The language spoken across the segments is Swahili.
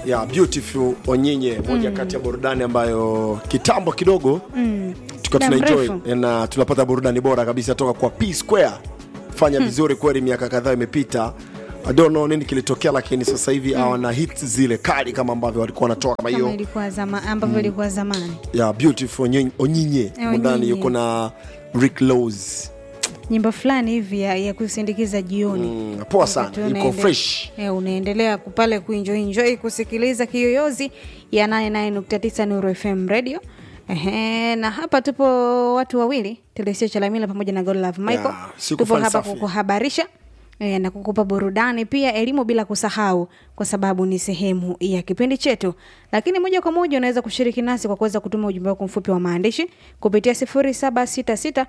ya beautiful onyinye moja kati ya burudani ambayo kitambo kidogo tukiwa Muda tunaenjoy mrefu. na tunapata burudani bora kabisa toka kwa P Square fanya vizuri kweli miaka kadhaa imepita I don't know nini kilitokea lakini sasa hivi hawana hits zile kali kama ambavyo walikuwa wanatoa kama kama hiyo ilikuwa zama, ambavyo ilikuwa zamani ya beautiful Onyi- onyinye Eh, mundani Onyinye. yuko na Rick Laws nyimbo fulani hivi ya, ya kusindikiza jioni mm, poa sana Wakati yuko unaende- fresh eh, unaendelea ku- pale kuenjoy enjoy kusikiliza kiyoyozi ya 89.9 Nuru FM radio Ehe, na hapa tupo watu wawili Telesio Chalamila pamoja na Godlove Michael Ya, siku tupo hapa falsafi. kukuhabarisha eh, na kukupa burudani pia elimu bila kusahau kwa sababu ni sehemu ya kipindi chetu lakini moja kwa moja unaweza kushiriki nasi kwa kuweza kutuma ujumbe wako mfupi wa maandishi kupitia 0766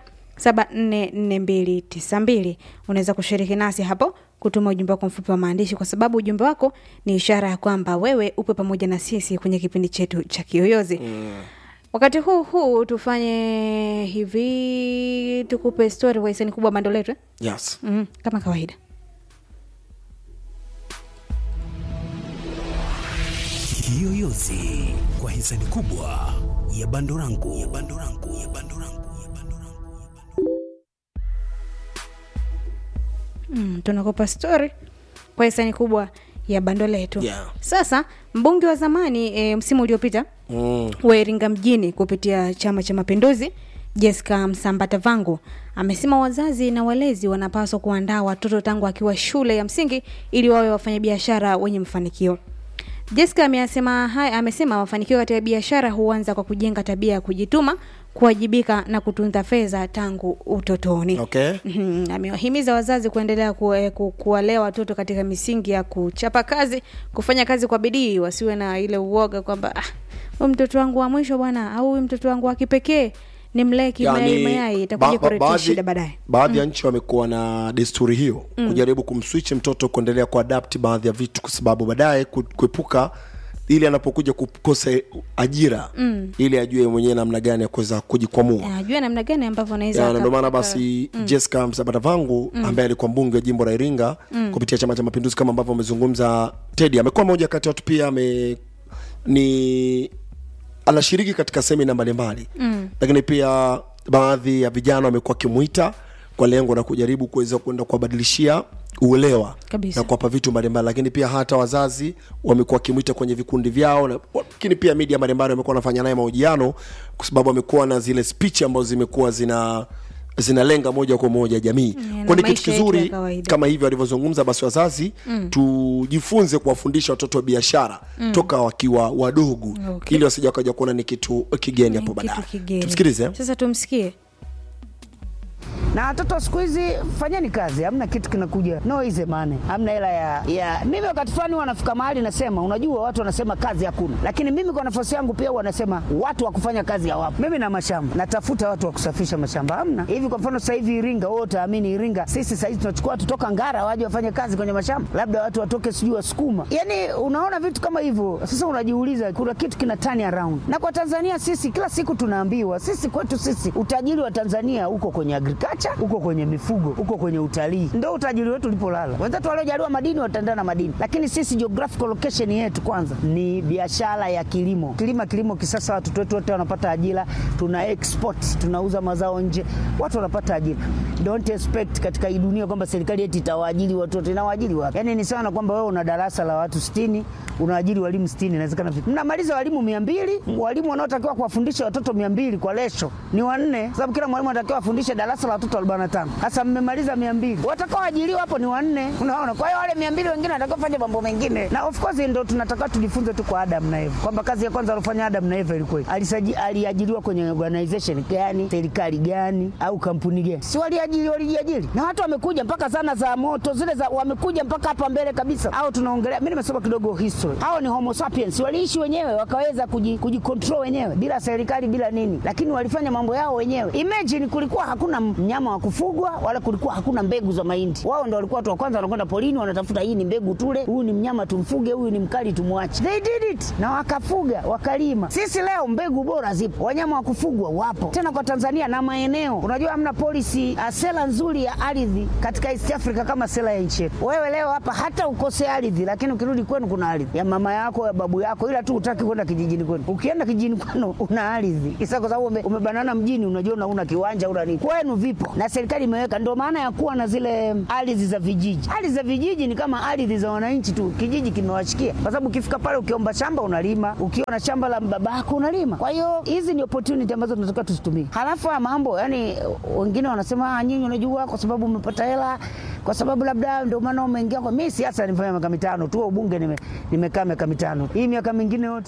744292 unaweza kushiriki nasi hapo kutuma ujumbe wako mfupi wa maandishi kwa sababu ujumbe wako ni ishara ya kwamba wewe upo pamoja na sisi kwenye kipindi chetu cha kiyoyozi mm. wakati huu huu tufanye hivi tukupe story kwa hisani kubwa bando letu eh? yes mm, kama kawaida Kiyoyozi kwa hisani kubwa ya Bandorangu ya Bandorangu ya Bandorangu ya Bandorangu. mm, tunakupa story kwa hisani kubwa ya bando letu Yeah. sasa mbunge wa zamani e, msimu uliopita mm. wa Iringa mjini kupitia Chama cha Mapinduzi, Jessica Msambata Vangu amesema wazazi na walezi wanapaswa kuandaa watoto tangu akiwa shule ya msingi ili wawe wafanyabiashara wenye mafanikio. Jessica amesema haya, amesema mafanikio katika biashara huanza kwa kujenga tabia ya kujituma, kuwajibika na kutunza fedha tangu utotoni. okay Mhm, amewahimiza wazazi kuendelea ku, eh, ku, kuwalea watoto katika misingi ya kuchapa kazi, kufanya kazi kwa bidii, wasiwe na ile uoga kwamba ah, huyu mtoto wangu wa mwisho bwana, au huyu mtoto wangu wa kipekee nimlee kimayai mayai, itakuja ba- ba- kuletea baadhi- shida baadaye. baadhi ya nchi wamekuwa na desturi hiyo kujaribu kumswitch mtoto kuendelea kuadapt baadhi ya vitu kwa sababu baadaye ku- kuepuka ili anapokuja kukosa ajira ili ajue mwenyewe namna gani ya kuweza kujikwamua Ajue namna gani ambavyo anaweza Ya, na ndio maana akapata- basi Jessica Msabata vangu ambaye alikuwa mbunge wa jimbo la Iringa kupitia Chama cha Mapinduzi, kama ambavyo amezungumza Teddy, amekuwa moja kati ya watu pia ame ni anashiriki katika semina mbalimbali mm. lakini pia baadhi ya vijana wamekuwa wakimwita kwa lengo la kujaribu kuweza kwenda kuwabadilishia uelewa Kabisa. na kuwapa vitu mbalimbali, lakini pia hata wazazi wamekuwa wakimwita kwenye vikundi vyao, na- lakini pia media mbalimbali wamekuwa wanafanya naye mahojiano kwa sababu amekuwa na zile speech ambazo zimekuwa zina zinalenga moja kwa moja jamii na kwa ni kitu maisha yetu ya kizuri kawaida. kama hivyo alivyozungumza basi wazazi mm. tujifunze kuwafundisha watoto wa biashara mm. toka wakiwa wadogo Okay. ili wasija wakaja kuona ni kitu kigeni hapo Kitu baadaye kigeni. tumsikilize Sasa tumsikie. na watoto siku hizi fanyeni kazi, hamna kitu kinakuja no easy money, hamna hela ya, ya mimi wakati fulani wanafika mahali nasema, unajua watu wanasema kazi hakuna, lakini mimi kwa nafasi yangu pia wanasema watu wa kufanya kazi hawapo. Mimi na mashamba natafuta watu wa kusafisha mashamba, hamna hivi. Kwa mfano sasa hivi Iringa, wewe utaamini Iringa, sisi sasa hivi tunachukua watu toka Ngara waje wafanye kazi kwenye mashamba, labda watu watoke sijui Wasukuma, yani unaona vitu kama hivyo. Sasa unajiuliza kuna kitu kina turn around, na kwa Tanzania sisi kila siku tunaambiwa sisi kwetu sisi utajiri wa Tanzania uko kwenye agriculture, uko kwenye mifugo, uko kwenye utalii, ndio utajiri wetu ulipolala. Wenzetu waliojaliwa madini wataendana na madini, lakini sisi geographical location yetu kwanza ni biashara ya kilimo, kilima kilimo kisasa. Watoto wetu wote wanapata ajira, tuna export, tunauza mazao nje, watu wanapata ajira. Don't expect katika hii dunia kwamba serikali eti itawaajiri watu wote, inawaajiri watu. Yani ni sawa na kwamba wewe una darasa la watu 60 unaajiri walimu 60, inawezekana vipi? Mnamaliza walimu 200, walimu wanaotakiwa kuwafundisha watoto 200 kwa lesho ni wanne, sababu kila mwalimu anatakiwa afundishe darasa la watoto 45. Sasa mmemaliza 200, watakaoajiriwa hapo ni wanne, unaona. Kwa hiyo wale 200 wengine wanatakiwa kufanya mambo mengine, na of course ndio tunataka tujifunze tu kwa Adam na Eva kwamba kazi ya kwanza alofanya Adam na Eva ilikuwa alisaji aliajiriwa kwenye organization gani, serikali gani au kampuni gani? Si waliajiri, walijiajiri na watu wamekuja mpaka zana za moto zile za wamekuja mpaka hapa mbele kabisa. Au tunaongelea, mimi nimesoma kidogo history, hao ni homo sapiens, waliishi wenyewe wakaweza kuji, kujicontrol wenyewe bila serikali bila nini, lakini walifanya mambo yao wenyewe. Imagine kulikuwa hakuna mnyama wanyama wa kufugwa wala kulikuwa hakuna mbegu za mahindi. Wao ndo walikuwa watu wa kwanza wanakwenda polini, wanatafuta hii ni mbegu tule, huyu ni mnyama tumfuge, huyu ni mkali tumwache. They did it na wakafuga wakalima. Sisi leo mbegu bora zipo, wanyama wa kufugwa wapo tena kwa Tanzania na maeneo. Unajua hamna polisi uh, sera nzuri ya ardhi katika East Africa kama sera ya nchi yetu. Wewe leo hapa hata ukose ardhi, lakini ukirudi kwenu kuna ardhi ya mama yako ya babu yako, ila tu utaki kwenda kijijini kwenu. Ukienda kijijini kwenu una ardhi isa, kwa sababu ume, umebanana mjini, unajua una kiwanja una nini, kwenu vipo na serikali imeweka. Ndio maana ya kuwa na zile ardhi za vijiji. Ardhi za vijiji ni kama ardhi za wananchi tu, kijiji kimewashikia, kwa sababu ukifika pale ukiomba shamba unalima, ukiwa na shamba la babako unalima. Kwa hiyo hizi ni opportunity ambazo tunatakiwa tuzitumie. Halafu ya mambo yani, wengine wanasema "Ah, nyinyi unajua kwa sababu umepata hela kwa sababu labda ndio maana umeingia kwa mimi. Siasa nifanya miaka mitano tu, ubunge nime- nimekaa miaka mitano, hii miaka mingine yote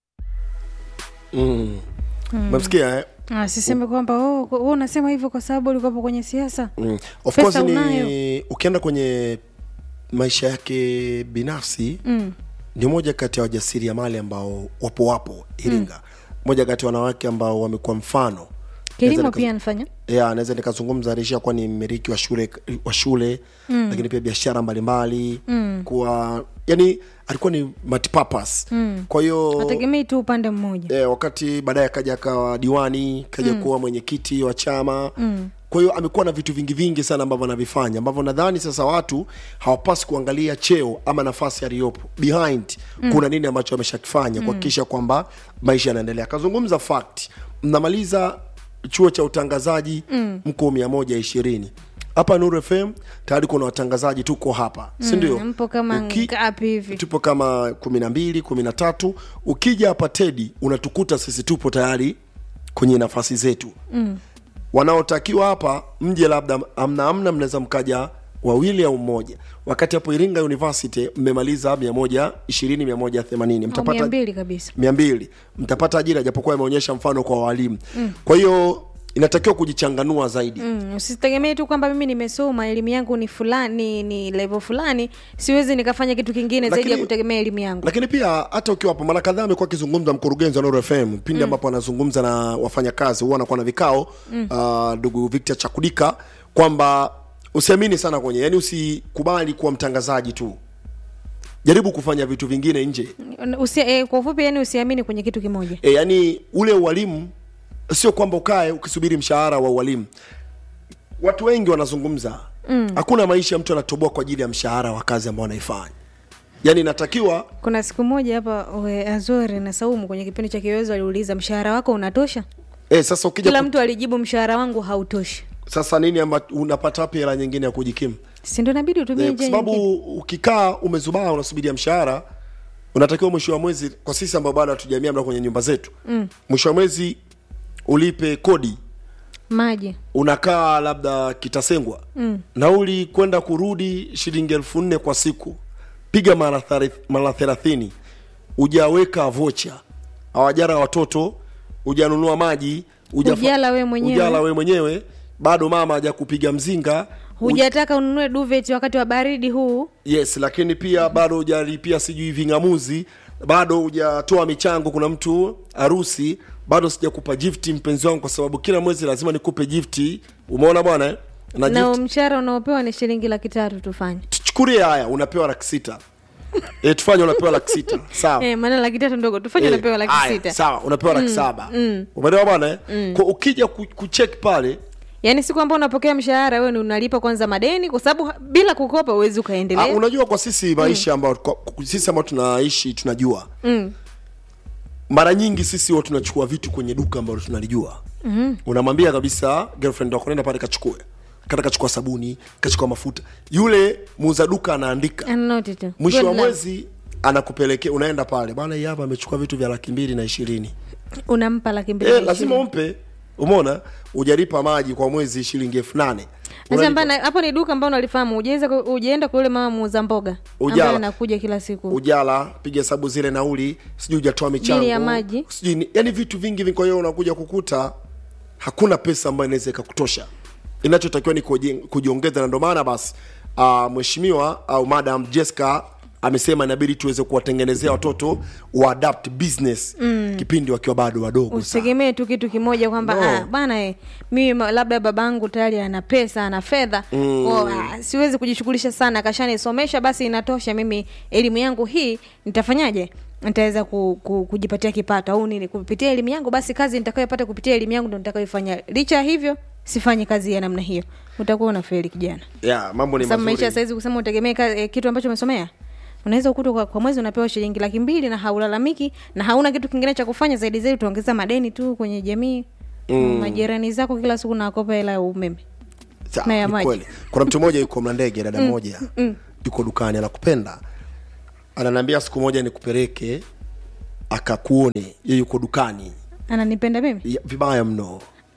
mm. Umemsikia eh? Ah, siseme kwamba oh, wewe unasema hivyo kwa sababu ulikuwapo kwenye siasa mm. of Pesa course ni unayo. ukienda kwenye maisha yake binafsi mm. ni moja kati ya wajasiriamali ambao wapo wapo Iringa moja kati ya wanawake ambao wamekuwa mfano kilimo Naweza pia nika- anafanya ya naweza nikazungumza Arisha kuwa ni mmiliki wa shule wa shule mm. lakini pia biashara mbalimbali mm. kuwa yani alikuwa ni multipurpose mm. kwa hiyo ategemei tu upande mmoja e, wakati baadaye akaja akawa diwani kaja kuwa mwenyekiti wa chama mm. kwa hiyo amekuwa na vitu vingi vingi sana ambavyo anavifanya ambavyo nadhani sasa watu hawapasi kuangalia cheo ama nafasi aliyopo behind mm. kuna nini ambacho ameshakifanya kuhakikisha kwamba maisha yanaendelea akazungumza fact mnamaliza chuo cha utangazaji mm. mko mia moja ishirini hapa Nuru FM tayari kuna watangazaji tuko hapa si ndio mpo kama ngapi hivi? tupo kama kumi na mbili kumi na tatu ukija hapa tedi unatukuta sisi tupo tayari kwenye nafasi zetu mm. wanaotakiwa hapa mje labda amna amna mnaweza mkaja wawili au mmoja wakati hapo iringa university mmemaliza mia moja ishirini mia moja themanini au mia mtapata mbili kabisa mia mbili mtapata ajira japokuwa imeonyesha mfano kwa walimu mm. kwa hiyo inatakiwa kujichanganua zaidi Mm, usitegemee tu kwamba mimi nimesoma elimu yangu ni fulani ni level fulani siwezi nikafanya kitu kingine zaidi ya Lakini- kutegemea elimu yangu lakini pia hata ukiwa hapo mara kadhaa amekuwa akizungumza mkurugenzi wa Nuru FM pindi ambapo anazungumza na wafanyakazi huwa anakuwa na vikao ah, ndugu Victor Chakudika kwamba usiamini sana kwenye yani usikubali kuwa mtangazaji tu jaribu kufanya vitu vingine nje Usi, eh, kwa ufupi yani usiamini kwenye kitu kimoja e, yani ule ualimu sio kwamba ukae ukisubiri mshahara wa ualimu watu wengi wanazungumza hakuna maisha mtu anatoboa kwa ajili ya mshahara wa kazi ambao anaifanya yani inatakiwa kuna siku moja hapa we, azori na saumu kwenye kipindi cha kiwezo aliuliza mshahara wako unatosha e, sasa ukija kila ku- mtu alijibu mshahara wangu hautoshi sasa nini amba, unapata wapi hela nyingine ya kujikimu si ndo inabidi utumie Eh, kwa njia sababu nyingine ukikaa umezubaa unasubiria mshahara unatakiwa mwisho wa mwezi kwa sisi ambao bado hatujamia mna kwenye nyumba zetu mm. mwisho wa mwezi ulipe kodi maji unakaa labda kitasengwa mm. nauli kwenda kurudi shilingi elfu nne kwa siku piga mara thari- mara thelathini ujaweka vocha hawajara watoto ujanunua maji hujafa- Hujala we mwenyewe. hujala we mwenyewe bado mama haja kupiga mzinga hujataka ununue duvet wakati wa baridi huu yes lakini pia bado hujalipia sijui ving'amuzi bado hujatoa michango kuna mtu harusi bado sijakupa gifti mpenzi wangu kwa sababu kila mwezi lazima nikupe gifti umeona bwana eh? na na gift mshahara unaopewa ni shilingi laki tatu tufanye tuchukulie haya unapewa laki sita e, tufanye unapewa laki sita sawa eh, maana laki tatu ndogo tufanye Eh, unapewa laki haya, sita sawa unapewa laki saba umeelewa bwana eh? Kwa ukija ku- kucheck pale yaani siku ambao unapokea mshahara wewe ni unalipa kwanza madeni kwa sababu ha- bila kukopa huwezi Ah, ukaendelea unajua kwa sisi maisha ambao kwa- kwa- sisi ambao tunaishi tunajua mara nyingi sisi huwa tunachukua vitu kwenye duka ambalo tunalijua mm. unamwambia kabisa girlfriend wako nenda pale kachukue kata kachukua sabuni kachukua mafuta yule muuza duka anaandika Anoti tu. mwisho Good wa luck. mwezi anakupelekea unaenda pale bwana hii hapa amechukua vitu vya laki mbili na ishirini unampa laki mbili eh, na lazima ishirini. umpe umeona ujalipa maji kwa mwezi shilingi elfu nane Sasa Unalipa- mbana- hapo ni duka ambao unalifahamu ujaweza ku- ujaenda kwa yule mama muuza mboga Ujala. ambaye anakuja kila siku ujala piga hesabu zile nauli sijui hujatoa michango Bili ya maji. sijui ni- yani vitu vingi vingi kwa hiyo unakuja kukuta hakuna pesa ambayo inaweza ikakutosha inachotakiwa ni kuji- kujiongeza na ndio maana basi uh, mheshimiwa au madam Jessica amesema inabidi tuweze kuwatengenezea watoto wa adapt business mm. kipindi wakiwa bado wadogo sana. usitegemee tu kitu kimoja kwamba No. ah, bana eh, mimi ma- labda babangu tayari ana pesa ana fedha mm. oh, ah, siwezi kujishughulisha sana kashanisomesha basi inatosha mimi elimu yangu hii nitafanyaje nitaweza ku, ku, kujipatia kipato au nini kupitia elimu yangu basi kazi nitakayopata kupitia elimu yangu ndo nitakayoifanya licha ya hivyo sifanyi kazi ya namna hiyo utakuwa unafeli kijana yeah, mambo ni sababu maisha mazuri saizi kusema utegemee ka- eh, kitu ambacho umesomea unaweza ukuta kwa, kwa mwezi unapewa shilingi laki mbili na haulalamiki na hauna kitu kingine cha kufanya zaidi zaidi utaongeza madeni tu kwenye jamii mm. majirani zako kila siku nawakopa hela ya umeme Sawa, na ya ni maji. kweli. kuna mtu mmoja yuko mlandege dada mmoja yuko dukani anakupenda ananiambia siku moja nikupeleke akakuone ye yuko dukani ananipenda mimi Ya- vibaya mno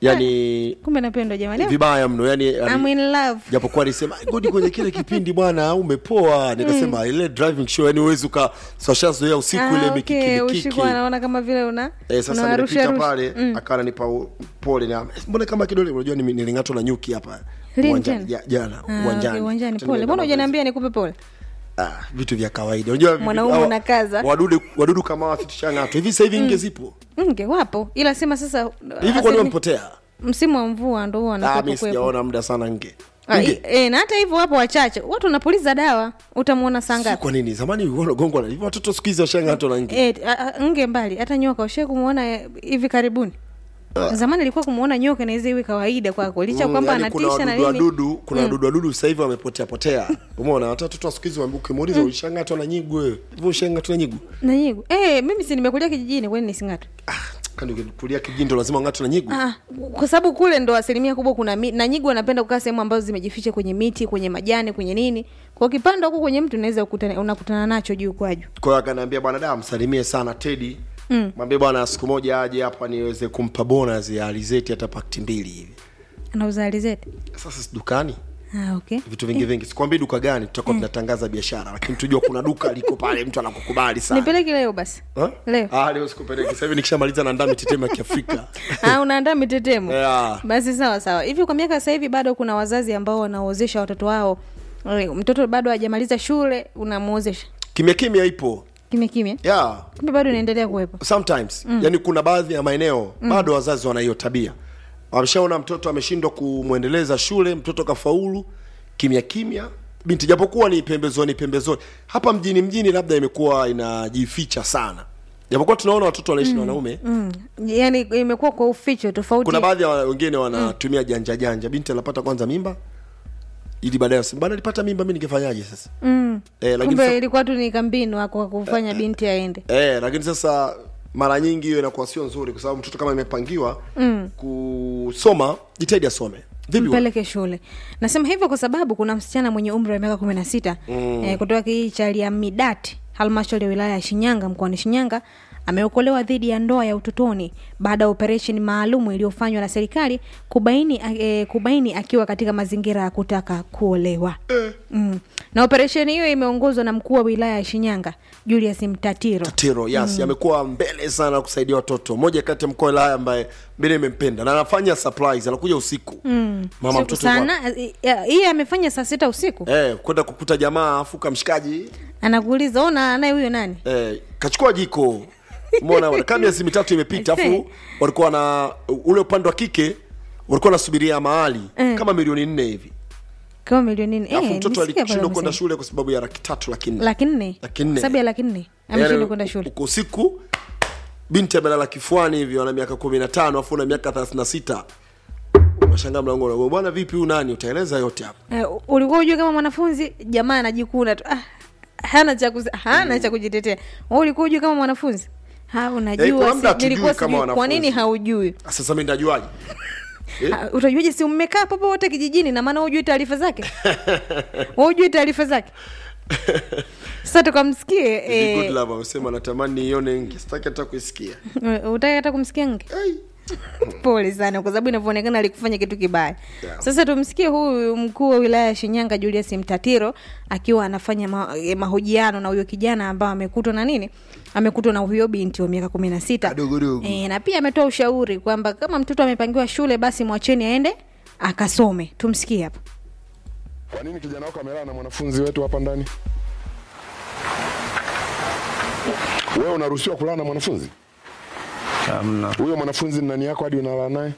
yani kumbe napendwa jamani vibaya mno yani, I'm yani in love japokuwa alisema godi kwenye kile kipindi bwana umepoa nikasema ile driving show yani uwezi ukasashazoea usiku Ah, ile okay, mikikimikiki usiku anaona kama vile una Eh, sasa unawarusha nimepita rusha. pale mm. akawa ananipa u- pole na mbona kama kidole unajua nimi- niling'atwa na nyuki hapa Lini uwanjani tena? ja- jana Ah, uwanjani okay, uwanjani Tena pole nimeenda mbona mazoezi. hujaniambia nikupe pole ah, vitu vya kawaida unajua Mwanaume hawa- unakaza. wadudu wadudu kama wasitushang'atwa hivi sasa hivi nge zipo nge wapo ila sema sasa hivi kwani asemi- wamepotea msimu wa mvua ndo huwa ah, wanakuwepo mi kuwepo. sijaona muda sana nge Ah, nge i- eh, na hata hivyo wapo wachache watu wanapuliza dawa utamwona saa Si ngapi kwa nini zamani wanagongwa na hivi watoto siku hizi washang'atwa na nge Eh, a- a- nge mbali hata nyoka ushai kumwona eh, hivi karibuni zamani ilikuwa kumwona nyoka naweza iwe kawaida kwako licha Mm, kwamba yaani kuna anatisha na wadudu nini wadudu kuna wadudu wadudu sasa hivi wamepotea potea umeona hata watoto wa siku hizi wambi- ukimuuliza ushang'atwa na nyigu wewe hivyo ushang'atwa na nyigu na nyigu eh, mimi si nimekulia kijijini kwani nising'atwe ah, kani ukikulia kijindo lazima ung'atwe na nyigu Ah, kwa sababu kule ndo asilimia kubwa kuna mi, na nyigu wanapenda kukaa sehemu ambazo zimejificha kwenye miti kwenye majani kwenye nini kwa ukipanda huko kwenye mtu unaweza kukutana- unakutana nacho juu kwa juu kwa hiyo akaniambia bwana da msalimie sana tedi mm. mwambie bwana siku moja aje hapa niweze kumpa bonus ya alizeti hata pakti mbili hivi anauza alizeti sasa si dukani ah, okay vitu vingi vingi sikwambii duka gani tutakuwa tunatangaza biashara lakini tujua kuna duka liko pale mtu anakukubali sana nipeleke leo basi Ha? leo ah, leo sikupeleki sasa hivi nikishamaliza naandaa mitetemo ya kiafrika ah, unaandaa mitetemo Yeah. basi sawa sawa hivi kwa miaka sasa hivi bado kuna wazazi ambao wanaozesha watoto wao Eh, mtoto bado hajamaliza shule unamwozesha kimya kimya ipo kimya kimya yeah kumbe bado inaendelea kuwepo sometimes mm. yani kuna baadhi ya maeneo mm. bado wazazi wana hiyo tabia wameshaona mtoto ameshindwa kumwendeleza shule mtoto kafaulu kimya kimya binti japokuwa ni pembezoni pembezoni hapa mjini mjini labda imekuwa inajificha sana japokuwa tunaona watoto wanaishi na wanaume mm. yaani imekuwa kwa uficho tofauti kuna baadhi ya wengine wanatumia janja janja binti anapata kwanza mimba ili baadaye waseme, bana alipata mimba mi ningefanyaje sasa mm. eh, lakini kumbe sasa, ilikuwa tu ni kambinu wako wa kufanya binti aende eh, lakini sasa mara nyingi hiyo inakuwa sio nzuri kwa sababu mtoto kama imepangiwa mm. kusoma jitahidi asome vipi wewe? mpeleke shule nasema hivyo kwa sababu kuna msichana mwenye umri wa miaka kumi na sita mm. eh, kutoka kijiji cha liamidati halmashauri ya wilaya ya shinyanga mkoani shinyanga ameokolewa dhidi ya ndoa ya utotoni baada ya operesheni maalumu iliyofanywa na serikali kubaini, eh, kubaini akiwa katika mazingira ya kutaka kuolewa mm. na operesheni hiyo imeongozwa na mkuu wa wilaya ya shinyanga julius mtatiro tiro yes amekuwa mbele sana kusaidia watoto moja kati ya mkoa wa wilaya ambaye mbele imempenda na anafanya surprise anakuja usiku mm. mama Siku mtoto kwa- sana eh, hii amefanya saa sita usiku eh, kwenda kukuta jamaa afuka mshikaji anakuuliza ona anaye huyo nani eh, kachukua jiko umeona bwana kama miezi mitatu imepita I see. afu walikuwa na ule upande wa kike walikuwa wanasubiria mahali Eh. kama milioni nne hivi kama milioni nne alafu Eh, mtoto nisikia pale alishindwa kwenda wamesema. shule kwa sababu ya laki tatu laki nne laki nne Laki nne. sababu ya laki nne ameshindwa Yaani, kwenda shule uko usiku binti amelala kifuani hivi ana miaka kumi na tano afu una miaka thelathini na sita unashangaa mlango unagonga, bwana vipi huyu nani utaeleza yote hapa eh, ulikuwa ujue kama mwanafunzi jamaa anajikuna tu ah, hana cha kuzi- hana cha kujitetea Wewe ulikuwa ujue kama mwanafunzi ha Eh, unajua kuna muda si, hatujui nilikuwa kama sijui kwa nini wanafunzi. haujui sasa mi ndajuaje Eh? Ha, utajuaje si mmekaa papo wote kijijini na maana hujui taarifa zake Wewe hujui taarifa zake sasa tukamsikie Hivi good eh, love amesema natamani nione nge sitaki hata kuisikia utaki hata kumsikia nge Ai. pole sana kwa sababu inavyoonekana alikufanya kitu kibaya Yeah. sasa tumsikie huyu mkuu wa wilaya ya shinyanga julius mtatiro akiwa anafanya ma, eh, mahojiano na huyo kijana ambao amekutwa na nini amekutwa na huyo binti wa miaka kumi na sita Kadogodogo. e, na pia ametoa ushauri kwamba kama mtoto amepangiwa shule basi mwacheni aende akasome tumsikie hapa Kwa nini kijana wako amelala na mwanafunzi wetu hapa ndani? Wewe unaruhusiwa kulala na mwanafunzi Hamna, huyo? Mwanafunzi ni nani yako hadi unalala naye?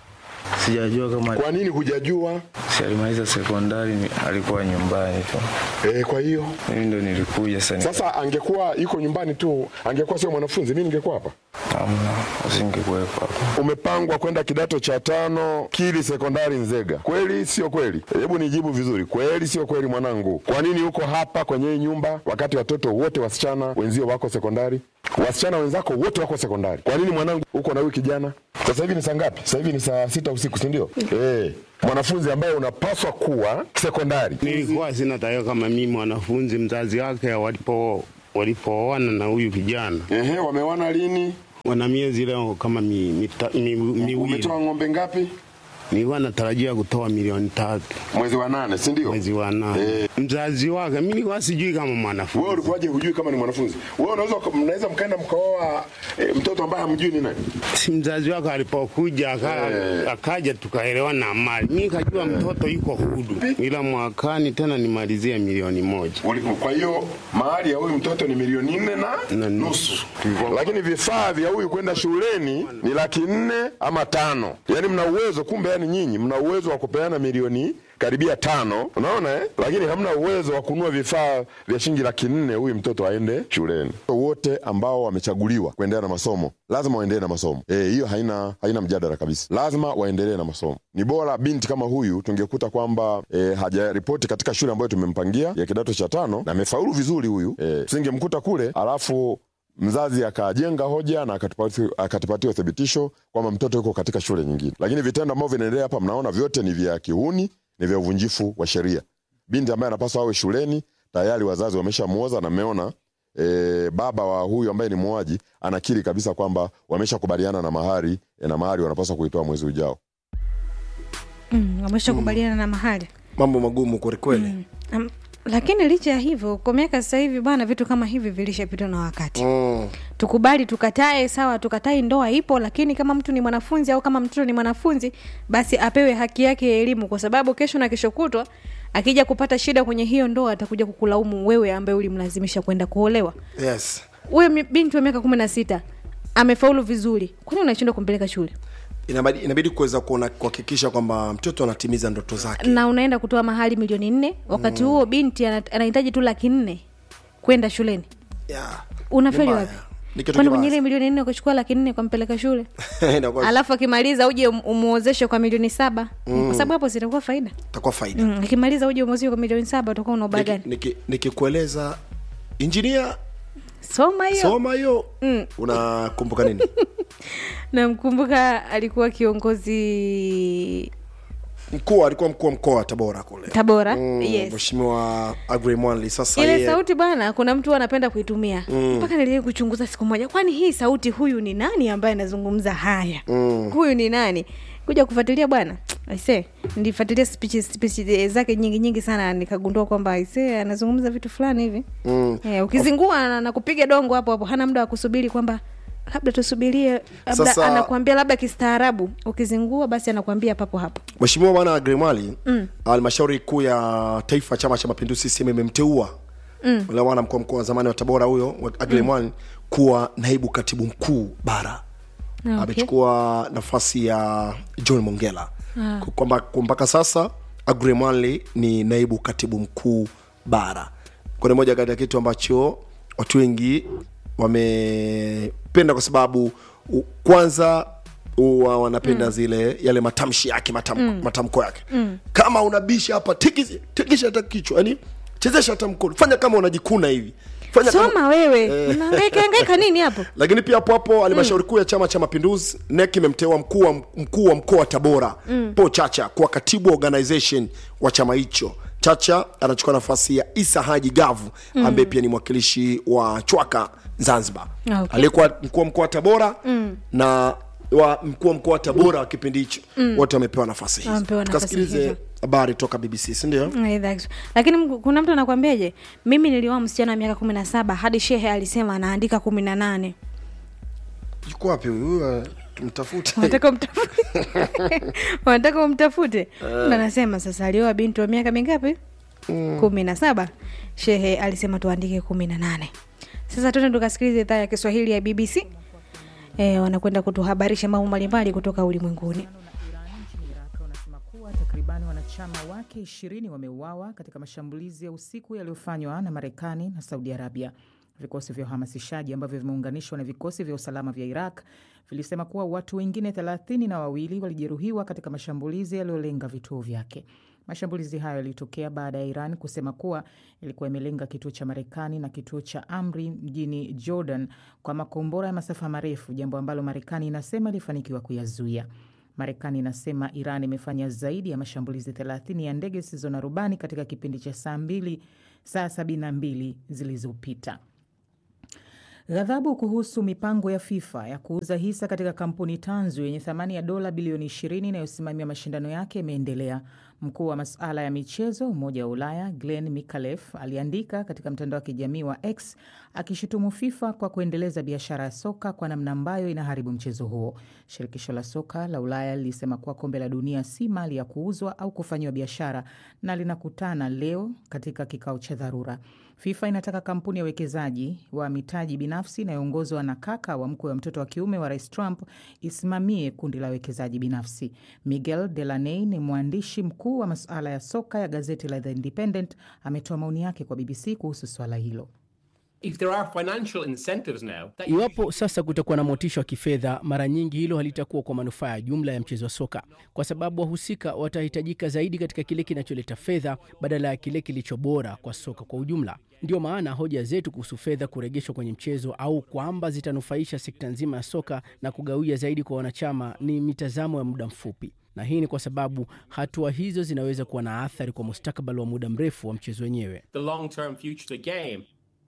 sijajua kama Kwa nini hujajua? si alimaliza sekondari, ni- alikuwa nyumbani tu, E, kwa hiyo mimi ndo nilikuja sasa. nika- sasa angekuwa yuko nyumbani tu, angekuwa sio mwanafunzi, mimi ningekuwa hapa. Hamna, usingekuwepo hapa. Umepangwa kwenda kidato cha tano Kili sekondari Nzega, kweli sio kweli? Hebu nijibu vizuri, kweli sio kweli mwanangu? Kwa nini uko hapa kwenye hii nyumba wakati watoto wote wasichana wenzio wako sekondari? Wasichana wenzako wote wako sekondari. Kwa nini mwanangu uko na huyu kijana? Sasa hivi ni saa ngapi? Sasa hivi ni saa sita usiku, si ndio? Eh, mwanafunzi ambaye unapaswa kuwa sekondari. Nilikuwa sina taarifa kama mimi mwanafunzi mzazi wake walipo walipooana na huyu kijana Ehe, wamewana lini? wana miezi leo kama mi, mita, mi, miwili. Umetoa ng'ombe ngapi? Nilikuwa natarajia kutoa milioni tatu Mwezi wa nane, si ndio? mwezi wa nane. Eh. Mzazi wake mimi nilikuwa sijui kama Wewe mwanafunzi. ulikuwaje hujui kama ni mwanafunzi? Wewe unaweza mnaweza mkaenda mkaoa e, mtoto ambaye hamjui ni nani? Si mzazi wake alipokuja aka, Eh. akaja tukaelewana mali, mimi kajua mtoto yuko hudu, ila mwakani tena nimalizie milioni moja. Uli- Kwa hiyo mahali ya huyu mtoto ni milioni nne na Na nusu, Tulikuwa- lakini vifaa vya huyu kwenda shuleni ni laki nne ama tano. Yaani mna uwezo, kumbe yani nyinyi mna uwezo wa kupeana milioni karibia tano, unaona eh? Lakini hamna uwezo wa kununua vifaa vya shilingi laki nne huyu mtoto aende shuleni. Wote ambao wamechaguliwa kuendelea na masomo lazima waendelee na masomo eh, hiyo haina haina mjadala kabisa, lazima waendelee na masomo. Ni bora binti kama huyu tungekuta kwamba eh, hajaripoti katika shule ambayo tumempangia ya kidato cha tano na amefaulu vizuri huyu eh, tusingemkuta kule alafu mzazi akajenga hoja na akatupati- akatupatia uthibitisho kwamba mtoto yuko katika shule nyingine. Lakini vitendo ambavyo vinaendelea hapa, mnaona vyote ni vya kihuni, ni vya uvunjifu wa sheria. Binti ambaye anapaswa awe shuleni tayari wazazi wameshamuoza na mmeona e, baba wa huyu ambaye ni muuaji anakiri kabisa kwamba wameshakubaliana na mahari e, na mahari wanapaswa kuitoa mwezi ujao. mm, wameshakubaliana na mahali mambo magumu kwelikweli um, lakini licha ya hivyo kwa miaka sasa hivi bwana vitu kama hivi vilishapitwa na wakati mm. tukubali tukatae sawa tukatai ndoa ipo lakini kama mtu ni mwanafunzi au kama mtoto ni mwanafunzi basi apewe haki yake ya elimu kwa sababu kesho na kesho kutwa akija kupata shida kwenye hiyo ndoa atakuja kukulaumu wewe ambaye ulimlazimisha kwenda kuolewa yes huyo mi- binti wa miaka kumi na sita amefaulu vizuri kwani unashindwa kumpeleka shule inabidi, inabidi kuweza kuona kuhakikisha kwamba mtoto anatimiza ndoto zake na unaenda kutoa mahali milioni nne wakati huo binti ana- anahitaji tu laki nne kwenda shuleni yeah. unafeli Ni mbaya. wapi Ni kitu kwani kibaya kwenye ile milioni nne ukachukua laki nne ukampeleka shule Inakuwa- alafu akimaliza uje um- umuozeshe kwa milioni saba mm. kwa sababu hapo zitakuwa faida itakuwa faida mm. akimaliza uje umuozeshe kwa milioni saba utakuwa una ubaya gani Niki- niki- nikikueleza injinia soma hiyo soma hiyo unakumbuka nini namkumbuka alikuwa kiongozi mkuu alikuwa mkuu wa mkoa wa tabora kule tabora Mm, yes mheshimiwa agri mwanli sasa ile yeye sauti bana kuna mtu anapenda kuitumia mpaka niliwahi kuchunguza siku moja kwani hii sauti huyu ni nani ambaye anazungumza haya mm. huyu ni nani kuja kufuatilia bwana aise nilifuatilia speech, speech zake nyingi nyingi sana nikagundua kwamba aise anazungumza vitu fulani hivi mm. eh, ukizingua na, na kupiga dongo hapo hapo hana muda wa kusubiri kwamba labda tusubirie labda Sasa- anakuambia labda kistaarabu ukizingua basi anakuambia papo hapo mheshimiwa bwana agrimali halmashauri kuu ya taifa chama cha mapinduzi CCM imemteua mm. ule bwana mkuu wa mkoa wa zamani wa tabora huyo agrimali mm. kuwa naibu katibu mkuu bara Ah, okay. amechukua nafasi ya john mongela ah. kwamba kwa mpaka sasa agrimali ni naibu katibu mkuu bara kuna moja kati ya kitu ambacho watu wengi wamependa kwa sababu u, kwanza huwa wanapenda mm. zile yale matamshi yake matam, mm. matamko yake mm. kama unabisha hapa tikisi- tikisha hata kichwa yani chezesha hata mkono fanya kama unajikuna hivi fanya kama- soma wewe unahangaika nini hapo lakini pia hapo hapo halmashauri kuu ya chama cha mapinduzi nek imemteua mkuu wa mkuu wa mkoa wa tabora mm. po chacha kuwa katibu wa organization wa chama hicho chacha anachukua nafasi ya isa haji gavu mm. ambaye pia ni mwakilishi wa chwaka zanzibar Ah, okay. aliyekuwa mkuu wa mkoa wa tabora mm. na wa mkuu wa mkoa wa tabora wa kipindi hicho mm. wote wamepewa nafasi hizo Wamepewa nafasi tukasikilize hizo. habari toka bbc sindio Aidha, lakini mku- kuna mtu anakwambiaje mimi nilioa msichana wa miaka kumi na saba hadi shehe alisema anaandika kumi na nane yuko wapi huyu Huyu, tumtafute wanataka umtafute wanataka umtafute ndo anasema sasa alioa binti wa miaka mingapi kumi na saba shehe alisema tuandike kumi na nane Sasa tuende tukasikiliza idhaa ya Kiswahili ya BBC. E, wanakwenda kutuhabarisha mambo mbalimbali kutoka ulimwenguni. nchini Iraq wanasema kuwa takribani wanachama wake ishirini wameuawa katika mashambulizi ya usiku yaliyofanywa na Marekani na Saudi Arabia. Vikosi vya uhamasishaji ambavyo vimeunganishwa na vikosi vya usalama vya Iraq vilisema kuwa watu wengine thelathini na wawili walijeruhiwa katika mashambulizi yaliyolenga vituo vyake. Mashambulizi hayo yalitokea baada ya Iran kusema kuwa ilikuwa imelenga kituo cha Marekani na kituo cha Amri mjini Jordan kwa makombora ya masafa marefu, jambo ambalo Marekani inasema ilifanikiwa kuyazuia. Marekani inasema Iran imefanya zaidi ya mashambulizi 30 ya ndege zisizo na rubani katika kipindi cha saa mbili saa 72 zilizopita. Ghadhabu kuhusu mipango ya FIFA ya kuuza hisa katika kampuni tanzu yenye thamani ya dola bilioni 20 inayosimamia mashindano yake imeendelea. Mkuu wa masuala ya michezo Umoja wa Ulaya Glenn Mikalef aliandika katika mtandao wa kijamii wa X akishutumu FIFA kwa kuendeleza biashara ya soka kwa namna ambayo inaharibu mchezo huo. Shirikisho la soka la Ulaya lilisema kuwa kombe la dunia si mali ya kuuzwa au kufanyiwa biashara na linakutana leo katika kikao cha dharura. FIFA inataka kampuni ya uwekezaji wa mitaji binafsi inayoongozwa na kaka wa mkwe wa mtoto wa kiume wa rais Trump isimamie kundi la wekezaji binafsi. Miguel Delaney ni mwandishi mkuu wa masuala ya soka ya gazeti la The Independent, ametoa maoni yake kwa BBC kuhusu swala hilo. If there are financial incentives now, that Iwapo sasa kutakuwa na motisha wa kifedha, mara nyingi hilo halitakuwa kwa manufaa ya jumla ya mchezo wa soka, kwa sababu wahusika watahitajika zaidi katika kile kinacholeta fedha badala ya kile kilicho bora kwa soka kwa ujumla. Ndiyo maana hoja zetu kuhusu fedha kurejeshwa kwenye mchezo au kwamba zitanufaisha sekta nzima ya soka na kugawia zaidi kwa wanachama ni mitazamo ya muda mfupi, na hii ni kwa sababu hatua hizo zinaweza kuwa na athari kwa mustakabali wa muda mrefu wa mchezo wenyewe. the long-term future of the game.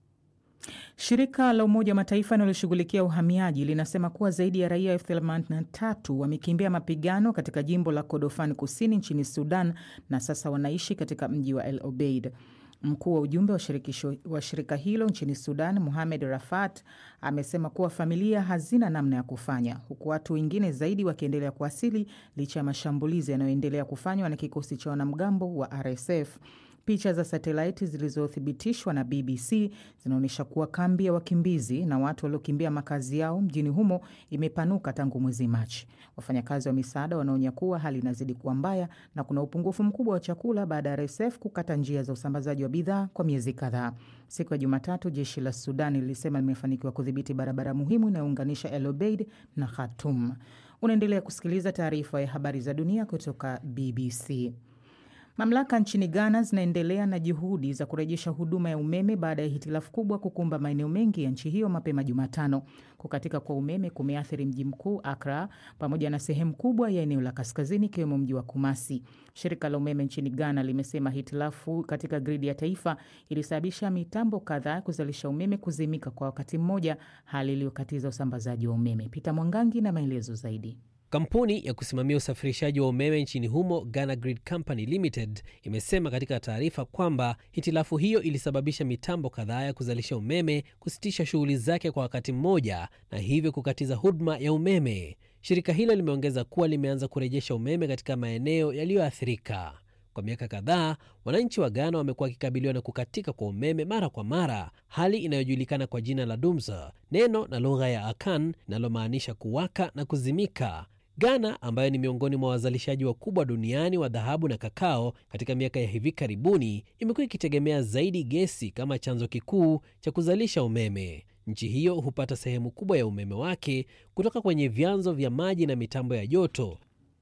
Shirika la Umoja wa Mataifa linaloshughulikia uhamiaji linasema kuwa zaidi ya raia elfu themanini na tatu wamekimbia mapigano katika jimbo la Kordofan kusini nchini Sudan na sasa wanaishi katika mji wa El Obeid. Mkuu wa ujumbe wa shirikisho wa shirika hilo nchini Sudan, Muhamed Rafat, amesema kuwa familia hazina namna ya kufanya, huku watu wengine zaidi wakiendelea kuwasili licha ya mashambulizi yanayoendelea kufanywa na kikosi cha wanamgambo wa RSF. Picha za satelaiti zilizothibitishwa na BBC zinaonyesha kuwa kambi ya wakimbizi na watu waliokimbia makazi yao mjini humo imepanuka tangu mwezi Machi. Wafanyakazi wa misaada wanaonya kuwa hali inazidi kuwa mbaya na kuna upungufu mkubwa wa chakula baada ya RSF kukata njia za usambazaji wa bidhaa kwa miezi kadhaa. Siku ya Jumatatu, jeshi la Sudan lilisema limefanikiwa kudhibiti barabara muhimu inayounganisha El Obeid na Khartoum. Unaendelea kusikiliza taarifa ya habari za dunia kutoka BBC. Mamlaka nchini Ghana zinaendelea na juhudi za kurejesha huduma ya umeme baada ya hitilafu kubwa kukumba maeneo mengi ya nchi hiyo mapema Jumatano. Kukatika kwa umeme kumeathiri mji mkuu Accra pamoja na sehemu kubwa ya eneo la kaskazini ikiwemo mji wa Kumasi. Shirika la umeme nchini Ghana limesema hitilafu katika gridi ya taifa ilisababisha mitambo kadhaa kuzalisha umeme kuzimika kwa wakati mmoja, hali iliyokatiza usambazaji wa umeme. Peter Mwangangi na maelezo zaidi. Kampuni ya kusimamia usafirishaji wa umeme nchini humo Ghana Grid Company Limited imesema katika taarifa kwamba hitilafu hiyo ilisababisha mitambo kadhaa ya kuzalisha umeme kusitisha shughuli zake kwa wakati mmoja na hivyo kukatiza huduma ya umeme. Shirika hilo limeongeza kuwa limeanza kurejesha umeme katika maeneo yaliyoathirika. Kwa miaka kadhaa, wananchi wa Ghana wamekuwa wakikabiliwa na kukatika kwa umeme mara kwa mara, hali inayojulikana kwa jina la dumza, neno na lugha ya Akan linalomaanisha kuwaka na kuzimika. Ghana ambayo ni miongoni mwa wazalishaji wakubwa duniani wa dhahabu na kakao, katika miaka ya hivi karibuni imekuwa ikitegemea zaidi gesi kama chanzo kikuu cha kuzalisha umeme. Nchi hiyo hupata sehemu kubwa ya umeme wake kutoka kwenye vyanzo vya maji na mitambo ya joto.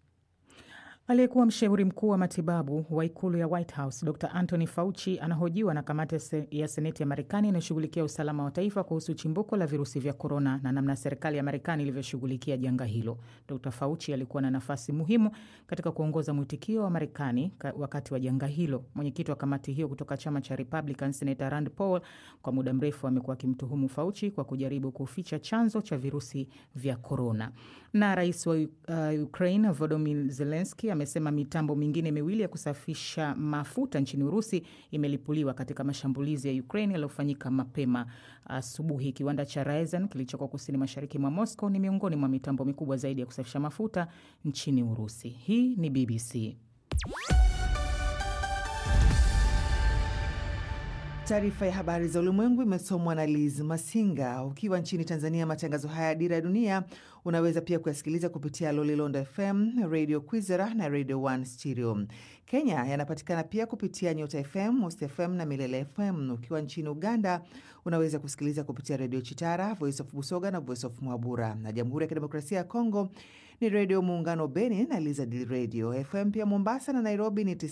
Aliyekuwa mshauri mkuu wa matibabu wa ikulu ya White House Dr Anthony Fauci anahojiwa na kamati ya seneti ya Marekani inayoshughulikia usalama wa taifa kuhusu chimbuko la virusi vya korona na namna serikali ya Marekani ilivyoshughulikia janga hilo. Dr Fauci alikuwa na nafasi muhimu katika kuongoza mwitikio wa Marekani wakati wa janga hilo. Mwenyekiti wa kamati hiyo kutoka chama cha Republican, Senator Rand Paul, kwa muda mrefu amekuwa akimtuhumu Fauci kwa kujaribu kuficha chanzo cha virusi vya korona. Na rais wa uh, Ukraine Volodymyr Zelensky amesema mitambo mingine miwili ya kusafisha mafuta nchini Urusi imelipuliwa katika mashambulizi ya Ukraine yaliyofanyika mapema asubuhi. Uh, kiwanda cha Ryazan kilichoko kusini mashariki mwa Moscow ni miongoni mwa mitambo mikubwa zaidi ya kusafisha mafuta nchini Urusi. Hii ni BBC. Taarifa ya habari za ulimwengu imesomwa na Liz Masinga. Ukiwa nchini Tanzania, matangazo haya ya Dira ya Dunia unaweza pia kuyasikiliza kupitia Lolilonda FM, Radio Kwizera na Radio One Stereo. Kenya yanapatikana pia kupitia Nyota FM, Most FM na Milele FM. Ukiwa nchini Uganda unaweza kusikiliza kupitia Redio Chitara, Voice of Busoga na Voice of Mwabura, na Jamhuri ya Kidemokrasia ya Kongo ni Redio Muungano Beni na Lizard Radio FM. Pia Mombasa na Nairobi ni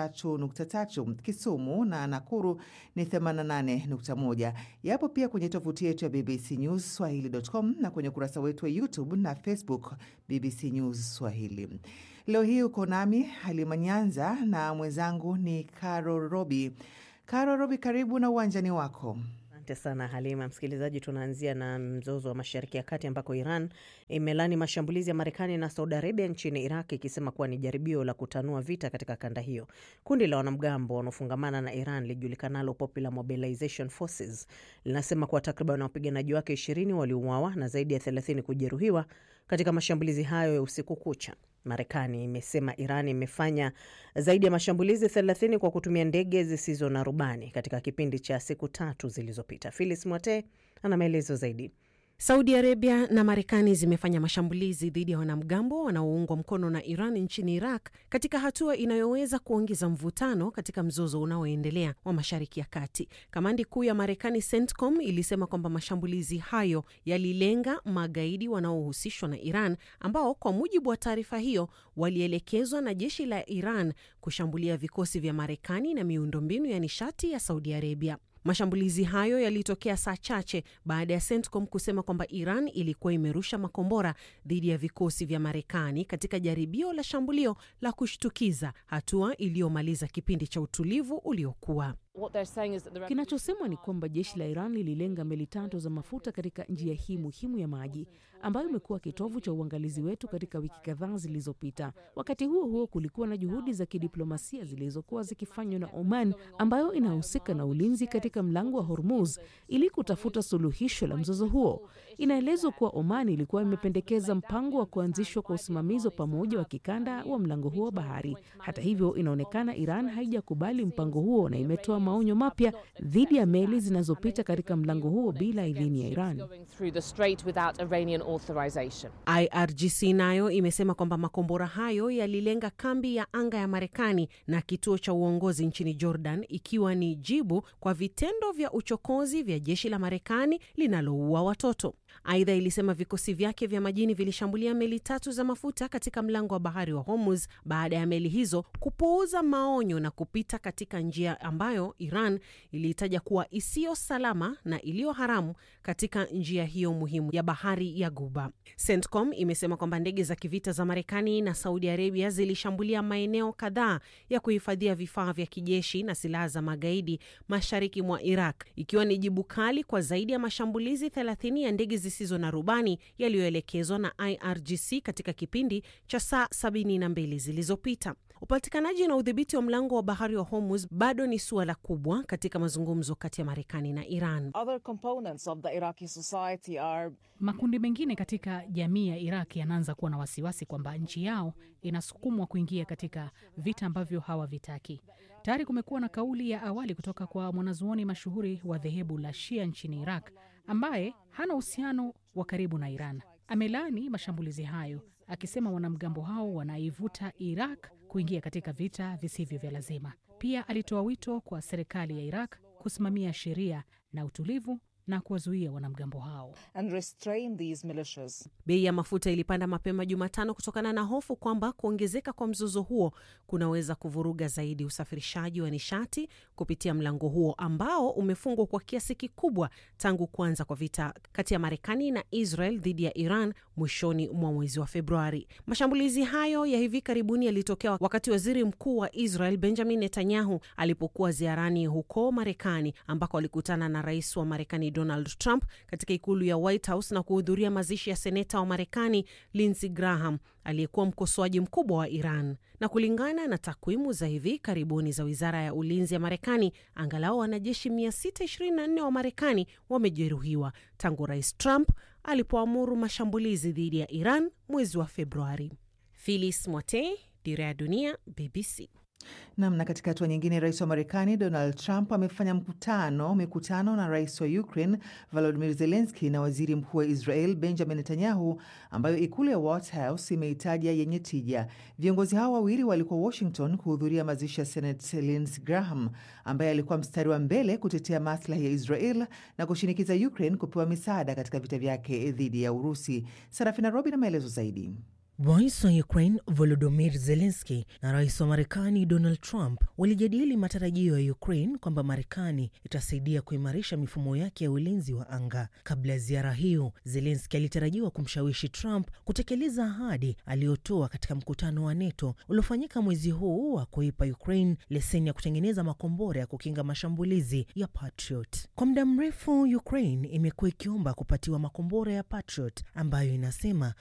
93.3, Kisumu na Nakuru ni 88.1. Yapo pia kwenye tovuti yetu ya BBC News Swahili.com na kwenye ukurasa wetu wa YouTube na Facebook BBC News Swahili. Leo hii uko nami Halima Nyanza na mwenzangu ni Caro Robi. Caro Robi, karibu na uwanjani wako. Asante sana Halima. Msikilizaji, tunaanzia na mzozo wa Mashariki ya Kati ambako Iran imelani mashambulizi ya Marekani na Saudi Arabia nchini Iraq ikisema kuwa ni jaribio la kutanua vita katika kanda hiyo. Kundi la wanamgambo wanaofungamana na Iran lijulikanalo Popular Mobilization Forces linasema kuwa takriban wapiganaji wake ishirini waliuawa na zaidi ya thelathini kujeruhiwa katika mashambulizi hayo ya usiku kucha. Marekani imesema Iran imefanya zaidi ya mashambulizi 30 kwa kutumia ndege zisizo na rubani katika kipindi cha siku tatu zilizopita. Phyllis Mwate ana maelezo zaidi. Saudi Arabia na Marekani zimefanya mashambulizi dhidi ya wanamgambo wanaoungwa mkono na Iran nchini Iraq katika hatua inayoweza kuongeza mvutano katika mzozo unaoendelea wa Mashariki ya Kati. Kamandi kuu ya Marekani CENTCOM ilisema kwamba mashambulizi hayo yalilenga magaidi wanaohusishwa na Iran ambao kwa mujibu wa taarifa hiyo walielekezwa na jeshi la Iran kushambulia vikosi vya Marekani na miundombinu ya nishati ya Saudi Arabia. Mashambulizi hayo yalitokea saa chache baada ya CENTCOM kusema kwamba Iran ilikuwa imerusha makombora dhidi ya vikosi vya Marekani katika jaribio la shambulio la kushtukiza, hatua iliyomaliza kipindi cha utulivu uliokuwa. Kinachosemwa ni kwamba jeshi la Iran lililenga meli tatu za mafuta katika njia hii muhimu ya maji ambayo imekuwa kitovu cha uangalizi wetu katika wiki kadhaa zilizopita. Wakati huo huo, kulikuwa na juhudi za kidiplomasia zilizokuwa zikifanywa na Oman ambayo inahusika na ulinzi katika mlango wa Hormuz ili kutafuta suluhisho la mzozo huo. Inaelezwa kuwa Oman ilikuwa imependekeza mpango wa kuanzishwa kwa usimamizi wa pamoja wa kikanda wa mlango huo wa bahari. Hata hivyo, inaonekana Iran haijakubali mpango huo na imetoa maonyo mapya dhidi ya meli zinazopita katika mlango huo bila idhini ya Iran. IRGC nayo imesema kwamba makombora hayo yalilenga kambi ya anga ya Marekani na kituo cha uongozi nchini Jordan, ikiwa ni jibu kwa vitendo vya uchokozi vya jeshi la Marekani linaloua watoto. Aidha, ilisema vikosi vyake vya majini vilishambulia meli tatu za mafuta katika mlango wa bahari wa Hormuz baada ya meli hizo kupuuza maonyo na kupita katika njia ambayo Iran iliitaja kuwa isiyo salama na iliyo haramu katika njia hiyo muhimu ya bahari ya Guba. CENTCOM imesema kwamba ndege za kivita za Marekani na Saudi Arabia zilishambulia maeneo kadhaa ya kuhifadhia vifaa vya kijeshi na silaha za magaidi mashariki mwa Iraq, ikiwa ni jibu kali kwa zaidi ya mashambulizi 30 ya ndege zisizo na rubani yaliyoelekezwa na IRGC katika kipindi cha saa 72 zilizopita. Upatikanaji na udhibiti wa mlango wa bahari wa Hormuz bado ni suala kubwa katika mazungumzo kati ya Marekani na Iran. Are... makundi mengine katika jamii ya Iraq yanaanza kuwa na wasiwasi kwamba nchi yao inasukumwa kuingia katika vita ambavyo hawavitaki. Tayari kumekuwa na kauli ya awali kutoka kwa mwanazuoni mashuhuri wa dhehebu la Shia nchini Iraq ambaye hana uhusiano wa karibu na Iran. Amelaani mashambulizi hayo akisema wanamgambo hao wanaivuta Iraq kuingia katika vita visivyo vya lazima. Pia alitoa wito kwa serikali ya Iraq kusimamia sheria na utulivu na kuwazuia wanamgambo hao. Bei ya mafuta ilipanda mapema Jumatano kutokana na hofu kwamba kuongezeka kwa mzozo huo kunaweza kuvuruga zaidi usafirishaji wa nishati kupitia mlango huo ambao umefungwa kwa kiasi kikubwa tangu kuanza kwa vita kati ya Marekani na Israel dhidi ya Iran mwishoni mwa mwezi wa Februari. Mashambulizi hayo ya hivi karibuni yalitokea wakati waziri mkuu wa Israel Benjamin Netanyahu alipokuwa ziarani huko Marekani ambako alikutana na rais wa Marekani Donald Trump katika ikulu ya White House na kuhudhuria mazishi ya seneta wa Marekani Lindsey Graham aliyekuwa mkosoaji mkubwa wa Iran. Na kulingana na takwimu za hivi karibuni za wizara ya ulinzi ya Marekani, angalau wanajeshi 624 wa Marekani wamejeruhiwa tangu rais Trump alipoamuru mashambulizi dhidi ya Iran mwezi wa Februari. Phyllis Mwate, Dira ya Dunia, BBC. Nam. Na katika hatua nyingine, rais wa Marekani Donald Trump amefanya mkutano mikutano na rais wa Ukraine Volodymyr Zelensky na waziri mkuu wa Israel Benjamin Netanyahu, ambayo ikulu ya White House imeitaja yenye tija. Viongozi hao wawili walikuwa Washington kuhudhuria mazishi ya Senate Lindsey Graham ambaye alikuwa mstari wa mbele kutetea maslahi ya Israel na kushinikiza Ukraine kupewa misaada katika vita vyake dhidi ya Urusi. Sarafina Robi na maelezo zaidi. Rais wa Ukraine Volodymyr Zelensky na rais wa Marekani Donald Trump walijadili matarajio ya Ukraine kwamba Marekani itasaidia kuimarisha mifumo yake ya ulinzi wa anga. Kabla ya ziara hiyo, Zelensky alitarajiwa kumshawishi Trump kutekeleza ahadi aliyotoa katika mkutano wa NATO uliofanyika mwezi huu wa kuipa Ukraine leseni ya kutengeneza makombora ya kukinga mashambulizi ya Patriot. Kwa muda mrefu, Ukraine imekuwa ikiomba kupatiwa makombora ya Patriot ambayo inasema